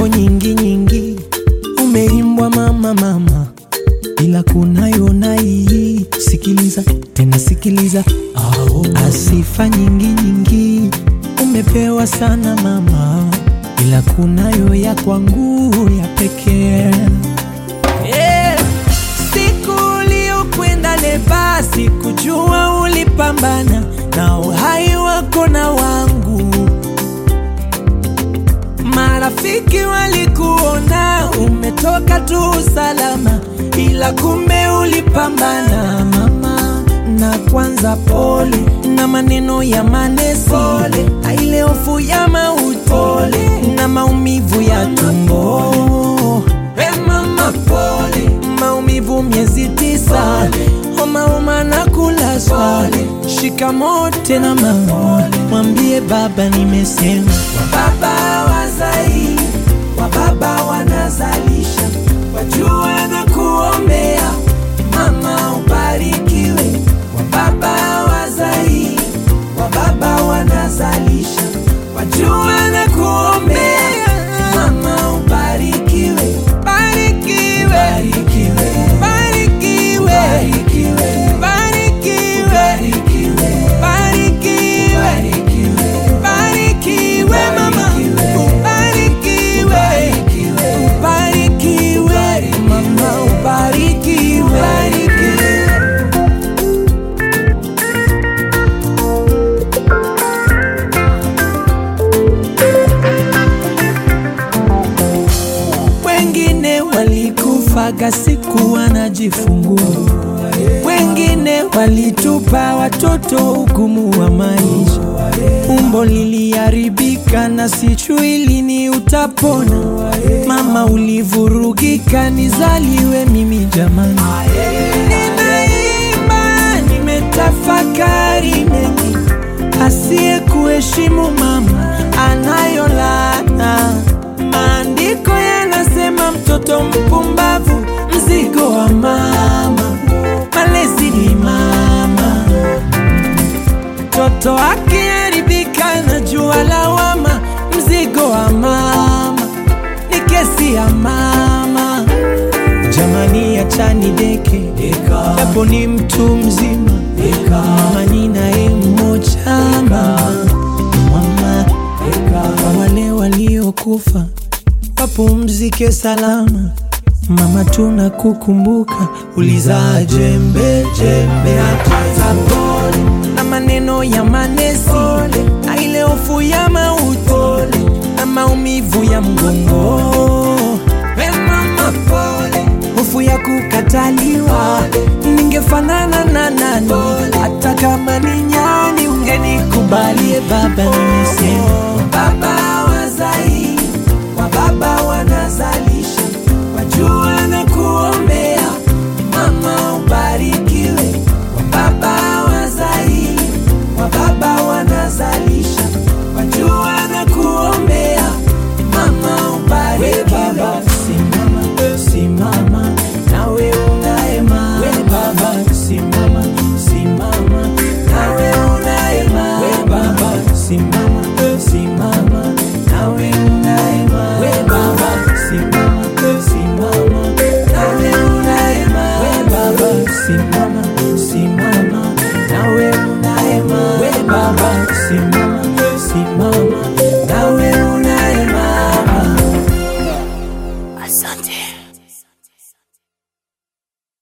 nyimbo nyingi nyingi umeimbwa mama mama, ila kunayo na hii. Sikiliza tena sikiliza, asifa nyingi nyingi umepewa sana mama, ila kunayo ya kwangu ya pekee yeah. Siku uliokwenda leba, sikujua ulipambana na uhai wako na wangu. Marafiki walikuona umetoka tu salama, ila kumbe ulipambana mama. Na kwanza pole na maneno ya manesi, pole na ile hofu ya mauti, pole na maumivu ya tumbo. Hey mama, pole maumivu miezi tisa, homa homa na kulazwa. Shikamoo tena mama, mwambie baba nimesema. Wababa wazai, wababa wanazalisha, wajua na kuombea mama ubarikiwe. Wababa wazai, wababa wanazalisha, wajua na kuombea mama ubarikiwe. Barikiwe, barikiwe, barikiwe, barikiwe, barikiwe, barikiwe, barikiwe mama, ubarikiwe, ubarikiwe mama, ubarikiwe, ubarikiwe. Wengine walikufaga siku wanajifungua, wengine walitupa watoto ugumu wa maisha. Umbo liliharibika na sijui lini utapona. Mama ulivurugika, nizaliwe mimi jamani. Ninaimba, nimetafakari mengi, asiye kuheshimu mama anayo laana. Maandiko yanasema mtoto mpumbavu mzigo wa mama, malezi ni mama. Mtoto akiharibika na jua lawama, mzigo wa mama ni kesi ya mama. Jamani, achani deke japo ni mtu mzima, mama ni naye mmoja mama, mama kwa wale waliokufa wapumzike salama. Mama, tunakukumbuka, ulizaa jembe jembe, hata pole na maneno ya manesi, na ile hofu ya mauti na maumivu ya mgongo. We mama, pole, hofu ya kukataliwa, ningefanana na nani? Hata kama ni nyani, ungenikubalie baba, nimesema